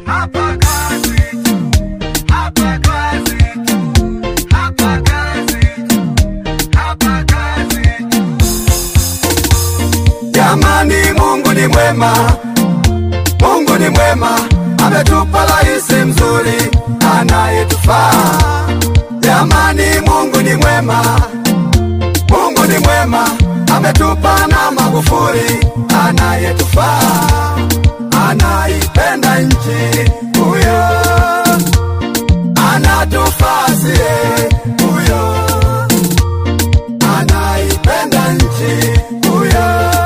hapa kazi tu, hapa kazi tu, hapa kazi tu, hapa kazi tu. Jamani, Mungu ni mwema, Mungu ni mwema, ametupa rais mzuri anayetufaa. Jamani, Mungu ni mwema, Mungu ni mwema, ametupa na Magufuli anayetufaa, anaipenda nchi huyo, anatufaa sie huyo, anaipenda nchi huyo,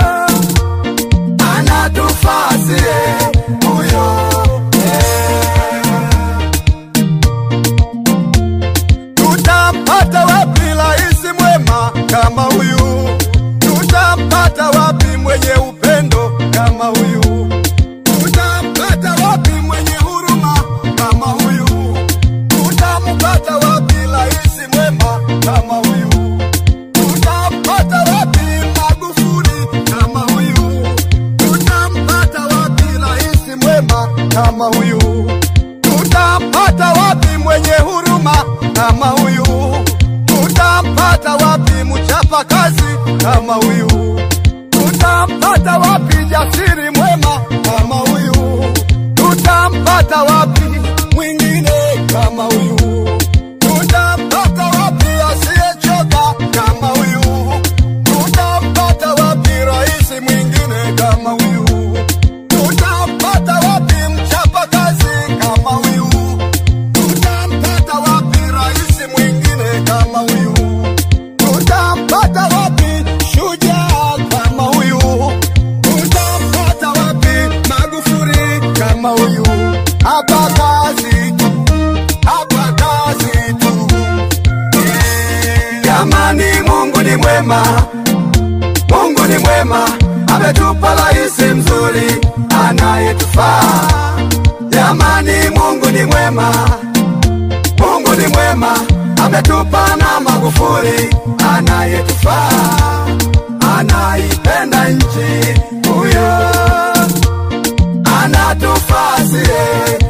anatufaa sie huyo eh. Tutampata wapi rais mwema kama huyu? Tutampata wapi mwenye upendo kama huyu? Tutampata wapi mwenye huruma kama huyu? Tutampata wapi rais mwema kama huyu? Tutampata wapi Magufuli kama huyu? Tutampata wapi rais mwema kama huyu? Tutampata wapi mwenye huruma kama huyu? Tutampata wapi mchapa kazi kama huyu? Tutampata wapi jasiri mwema kama huyu? Tutampata wapi mwingine kama huyu? Tutampata wapi asiyechoka kama huyu? Tutampata wapi rais mwingine kama huyu? Tutampata wapi mchapa kazi kama huyu? Tutampata wapi rais mwingine kama huyu? Tutampata wapi shujaa kama huyu? Tutampata wapi Magufuli kama huyu? Hapa kazi tu, hapa kazi tu. Jamani, Mungu ni mwema, Mungu ni mwema, ametupa rais mzuri anayetufaa. Jamani, Mungu ni mwema, Mungu ni mwema, ametupa na Magufuli anayetufaa, anaipenda nchi huyo, anatufaa sie